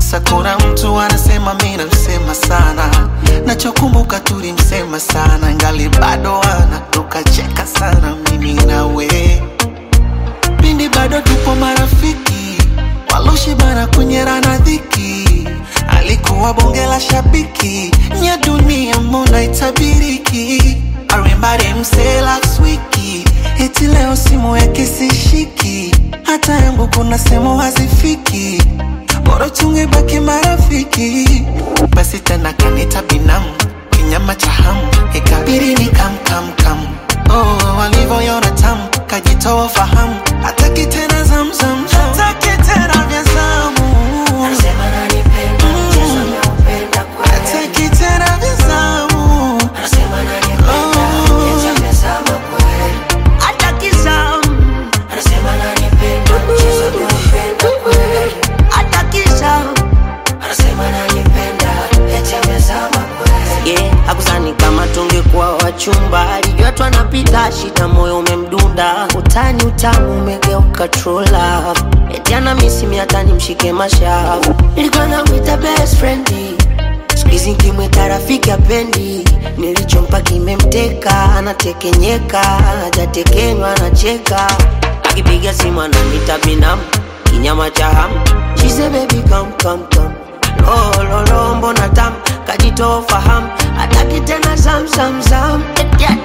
sakura mtu anasema mi namsema sana nachokumbuka tulimsema sana ngali bado ana tukacheka sana mimi nawe pindi bado tupo marafiki waloshibana kunyerana dhiki alikuwa bonge la shabiki nya dunia mbona itabiriki arimbari mse last wiki eti leo simu yake sishiki hata yangu kuna sehemu hazifiki bora tungebaki marafiki basi tena kanita binamu kinyama cha hamu ikabiri ni kamkamkam oh, walivyoyona tamu kajitoa fahamu hataki tena zamzam hataki tena vya zamu Anasema ananipenda, mchezo ameupenda kweli. hataki tena vya zamu Anasema ananipenda, eti amezama kweli. Hataki zamu, Anasema ananipenda, mchezo ameupenda kweli. hataki zamu. Anasema ananipenda, eti amezama kweli. yeah, hakusani kama tungekuwa wachumba, alijua tu anapita shida, moyo umemdunda, utani utamu umegeuka true love, eti ana misi hata nimshike mashavu, nilikuwa namwita best friend siku hizi nkimwita rafiki apendi, nilichompa kimemteka, anatekenyeka, hajatekenywa anacheka, akipiga simu ananita binamu, kinyama cha hamu, she say baby come come come lololo mbona tam kajitoa fahamu hataki tena zamzamzam eti